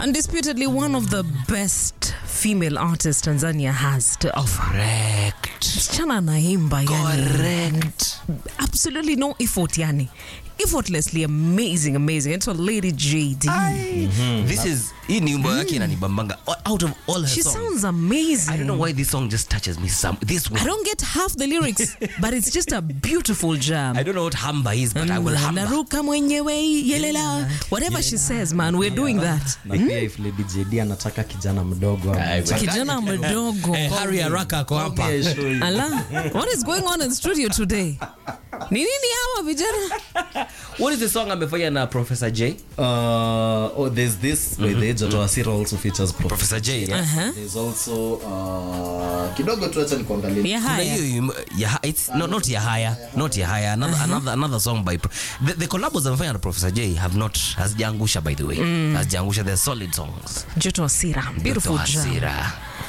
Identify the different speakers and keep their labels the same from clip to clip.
Speaker 1: Undisputedly one of the best female artists Tanzania has to offer.
Speaker 2: Correct.
Speaker 1: Msichana anaimba yani.
Speaker 2: Correct.
Speaker 1: Absolutely no effort yani. Effortlessly amazing, amazing. It's a Lady JD.
Speaker 2: This is hii ni wimbo yake inanibambanga out of all her
Speaker 1: She
Speaker 2: songs.
Speaker 1: sounds amazing.
Speaker 2: I don't know why this song just touches me some this one.
Speaker 1: I don't get half the lyrics, but it's just a beautiful jam.
Speaker 2: I don't know what hamba is but I will hamba.
Speaker 1: naruka mwenyewe yelela whatever she says man we're doing that
Speaker 3: na pia if Lady JD anataka kijana mdogo ama
Speaker 2: Ai,
Speaker 3: mchanga-
Speaker 1: kijana mdogo
Speaker 2: Eh, Harry Haraka ako hapa.
Speaker 3: Yeah, show you.
Speaker 1: ala what is going on in studio today ni nini hawa vijana
Speaker 2: What is the song amefanya na Professor J?
Speaker 3: Uh, oh, there's this by the age of Asira also features Prof.
Speaker 2: Professor J. Yeah.
Speaker 1: Uh-huh.
Speaker 3: There's also uh, kidogo tu acha nikuangalie.
Speaker 1: ya
Speaker 2: Kuna
Speaker 1: haya
Speaker 2: hiyo im- ya it's no, not Yahaya, not Yahaya. Another, another, another song by Pro- the, the collabos amefanya na Professor J have not hazijaangusha by the way. Hazijaangusha they're solid songs.
Speaker 1: joto asira beautiful
Speaker 2: Dr.
Speaker 1: jam
Speaker 2: Hasira.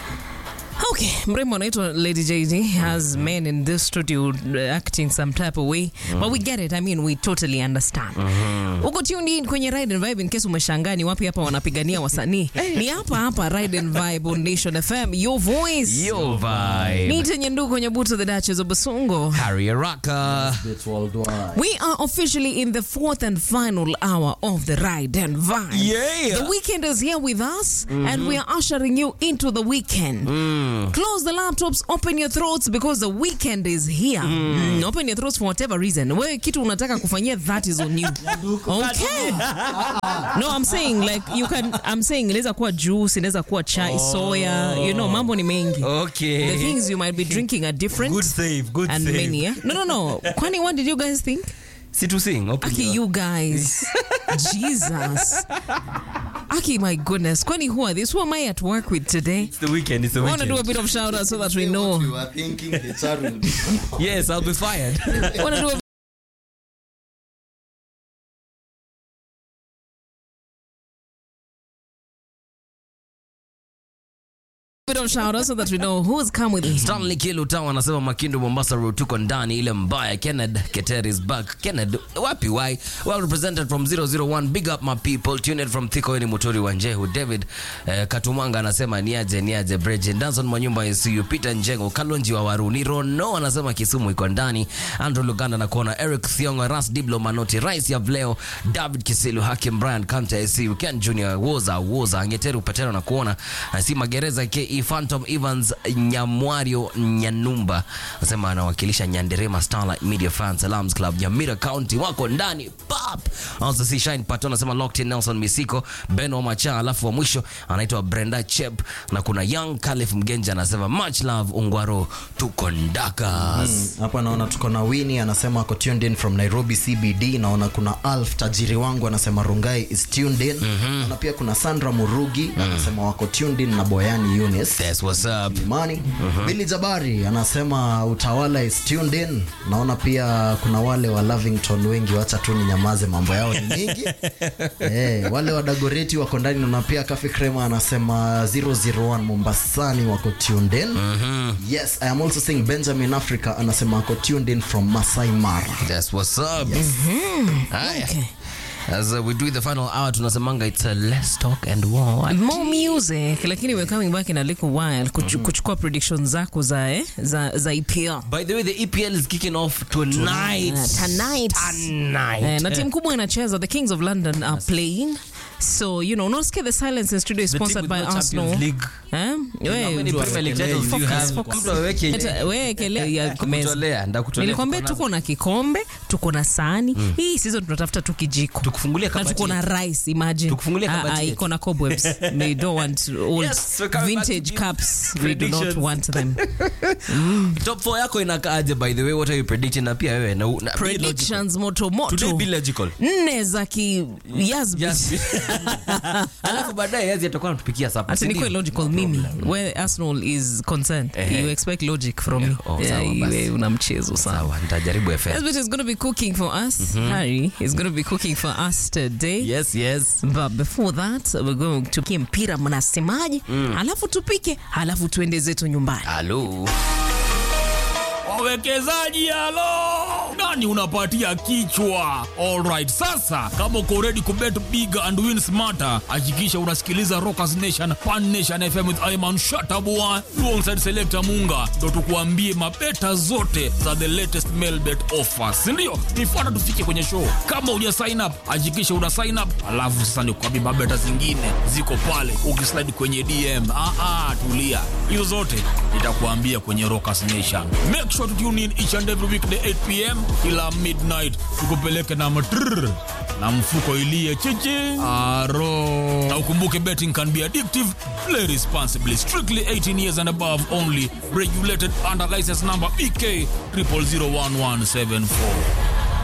Speaker 1: okay mrembo anaitwa lady jd has men in this studio uh, acting some type of way but we get it i mean we totally understand uko tuned in kwenye ride and vibe in case umeshangaa ni wapi hapa wanapigania wasanii ni hapa hapa ride and vibe on nation fm your voice
Speaker 2: Yo vibe.
Speaker 1: Nita Nyanduku kwenye buto the Duchess of Basungo.
Speaker 2: Harry Haraka.
Speaker 3: It's worldwide.
Speaker 1: We are officially in the fourth and final hour of the ride and vibe.
Speaker 2: Yeah.
Speaker 1: The weekend is here with us, and we are ushering you into the weekend. Close the laptops, open your throats because the weekend is here. Mm, Open your throats for whatever reason. Wewe kitu unataka kufanyia that is on you. Okay. No, I'm saying like you can I'm saying inaweza kuwa juice, inaweza kuwa chai, soya, you know, mambo ni mengi.
Speaker 2: Okay.
Speaker 1: The things you might be drinking are different.
Speaker 2: Good save, good
Speaker 1: and
Speaker 2: save.
Speaker 1: many. Yeah? No, no, no. Kwani, what did you guys think?
Speaker 2: Si to sing. Open
Speaker 1: Aki,
Speaker 2: your-
Speaker 1: you guys. Jesus. Aki, my goodness. Kwani, who are these? Who am I at work with today?
Speaker 2: It's the weekend. It's the
Speaker 1: I want to
Speaker 2: weekend.
Speaker 1: do a bit of shout out so that we know.
Speaker 3: You are thinking HR will be
Speaker 2: Yes, I'll be fired.
Speaker 1: I want to do a bit of shout out so that we know who's come with me.
Speaker 2: Stanley Kilutao anasema Makindu Mombasa Road tuko ndani ile mbaya. Kenneth Keter is back. Kenneth wapi why? Well represented from 001 big up my people tuned in from Thiko ni Muturi wa Njehu. David eh, Katumanga anasema niaje niaje Breje. Danson Mwanyumba ICU Peter Njengo Kalonji wa Waruni Rono anasema Kisumu iko ndani. Andrew Luganda na kuona Eric Thiongo Ras Diblo Manoti Rais ya Vleo David Kisilu Hakim Brian Kante ICU Ken Junior Woza Woza Angeteru Petero na kuona si magereza KE Phantom Evans Nyamwario Nyanumba anasema anawakilisha Nyanderema Starlight Media Fan Salams Club Nyamira County wako ndani pap. Also si Shine Pato anasema Locked in Nelson Misiko Ben Omacha, alafu wa mwisho anaitwa Brenda Chep na kuna Young Calif Mgenja anasema much love Ungwaro tuko ndakas.
Speaker 3: hapa naona tuko na Winnie anasema ako tuned in from Nairobi CBD. Naona kuna Alf tajiri wangu anasema Rungai is tuned in. Na pia kuna Sandra Murugi anasema wako tuned in na Boyani Eunice.
Speaker 2: That's what's up.
Speaker 3: Imani Billy Jabari anasema utawala is tuned in. Naona pia kuna wale wa Lavington wengi, wacha tu ni nyamaze, mambo yao ni mingi eh, wale wa Dagoreti wako ndani. Naona pia Cafe Crema anasema 001 Mombasani wako tuned in. Yes, I am also seeing Benjamin Africa anasema wako tuned in from Masai Mara.
Speaker 2: That's what's up. Haya.
Speaker 1: Okay.
Speaker 2: As uh, we do the final hour tunasemanga it's a let's talk and war.
Speaker 1: more music lakini we're coming back in a little while kuchu, kuchukua predictions zako za, eh, za, za EPL
Speaker 2: By the way, the EPL is kicking off tonight.
Speaker 1: Uh, tonight.
Speaker 2: Tonight.
Speaker 1: Eh, na timu kubwa inacheza the kings of london are playing so you know unasikia the silence in studio is
Speaker 2: The team
Speaker 1: sponsored
Speaker 2: with
Speaker 1: by
Speaker 2: no
Speaker 1: arsenal
Speaker 2: Champions League.
Speaker 1: Eh?
Speaker 2: How
Speaker 1: We-
Speaker 2: many Premier League
Speaker 3: Focus,
Speaker 2: titles do you have?
Speaker 1: focus.
Speaker 2: Mtu aweke ile-
Speaker 1: Eta- we kele- ya meza.
Speaker 2: Kutolea, ndakutolea,
Speaker 1: nilikwambia
Speaker 2: tuko nazo.
Speaker 1: tuko na kikombe tuko na sahani hii sizo tunatafuta tu kijiko
Speaker 2: Tukufungulie
Speaker 1: na
Speaker 2: kabati
Speaker 1: tuko na rice imagine
Speaker 2: Tukufungulie
Speaker 1: Ah,
Speaker 2: kabati
Speaker 1: ah,
Speaker 2: yetu.
Speaker 1: iko na cobwebs they don't want old
Speaker 2: Yes, we're coming back to
Speaker 1: vintage
Speaker 2: give
Speaker 1: cups we do not
Speaker 2: predictions.
Speaker 1: want them
Speaker 2: Top 4 yako inakaaje by the way? What are you predicting? Na pia wewe na, na be logical.
Speaker 1: predictions moto
Speaker 2: Today
Speaker 1: moto
Speaker 2: be logical.
Speaker 1: nne za ki Yazbit.
Speaker 2: Yes. Alafu baadaye yazi atakuwa anatupikia sapa.
Speaker 1: ati nikuwe logical mimi where arsenal is concerned
Speaker 2: Ehe.
Speaker 1: you expect logic from me
Speaker 2: Oh,
Speaker 1: Yeah,
Speaker 2: sawa basi.
Speaker 1: iwe una mchezo sawa
Speaker 2: Sawa, nitajaribu FM.
Speaker 1: Yazbit is going to be cooking for us harry is going to be cooking for us today
Speaker 2: Yes, yes.
Speaker 1: but before that we're going to kie mpira mnasemaje alafu tupike alafu tuende zetu nyumbani
Speaker 2: Hello.
Speaker 4: wawekezaji halo yani unapatia kichwa alright sasa kama uko ready kubet big and win smarter hakikisha unasikiliza rockers nation pan nation fm with iman shatabua alongside selector munga ndo tukuambie mabeta zote za the latest mailbet offers sindio nifuata tufike kwenye show kama uja sign up hakikisha una sign up alafu sasa nikuambie mabeta zingine ziko pale ukislide kwenye dm ah, ah, tulia hizo zote nitakuambia kwenye rockers nation make sure to tune in each and every weekday 8 pm kila midnight tukupeleke na matrrr na mfuko ilie chichi aro na ukumbuke betting can be addictive play responsibly strictly 18 years and above only regulated under license number bk 00011774